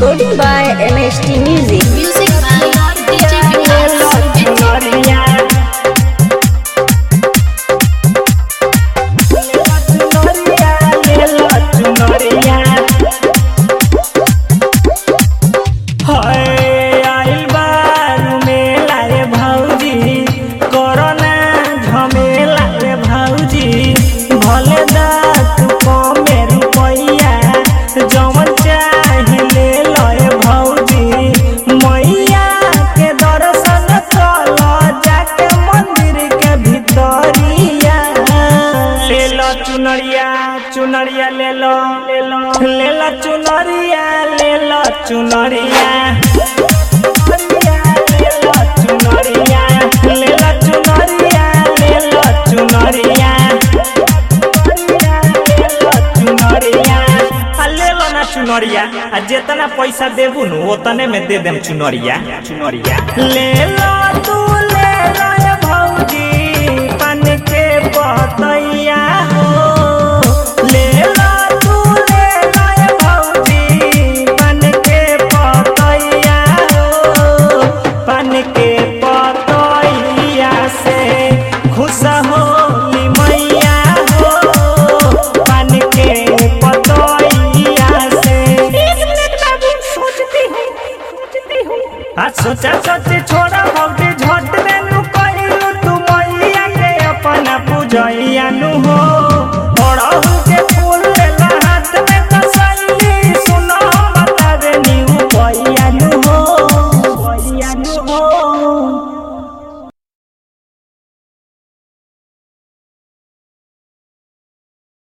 Recording by MST Music. Music by DJ Vikas. जवन चाहिले लय भौजी मैया के दर्शन कल जाके मंदिर के भितरिया ले लो चुनरिया चुनरिया ले लो ले लो ले लो चुनरिया ले लो चुनरिया ले लो चुनरिया ले लो चुनरिया ले लो चुनरिया आ ले लो ना चुनरिया आ जितना पैसा देबू नु ओतने में दे देम चुनरिया चुनरिया ले लो